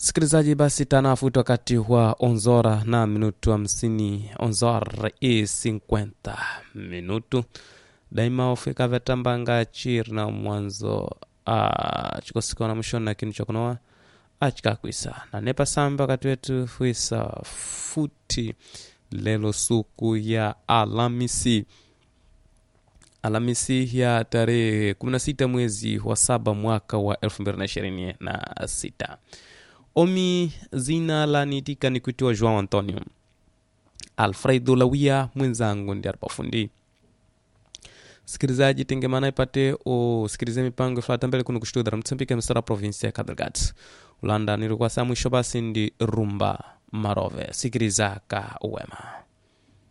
Sikilizaji, basi tanafuti wakati wa onzora na minutu hamsini onzora e 50 minutu daima ufika vetambanga chiri na mwanzo chikosikona mwishoni na kinu chakunowa achikakwisa na nepa samba wakati wetu fuisa futi lelo suku ya Alhamisi Alhamisi ya tarehe 16 mwezi wa saba mwaka wa 2026 omi zina la nitika ni kuitiwa João Antonio Alfredo Lawia mwenzangu ndi aripafundi sikilizaji tengemana ipate usikilize mipango ifuata mbele kuno kushitudara mtsambike msara provinsi ya Cabo ulanda nilikuwa saa mwisho basi ndi rumba marove sikiliza ka uwema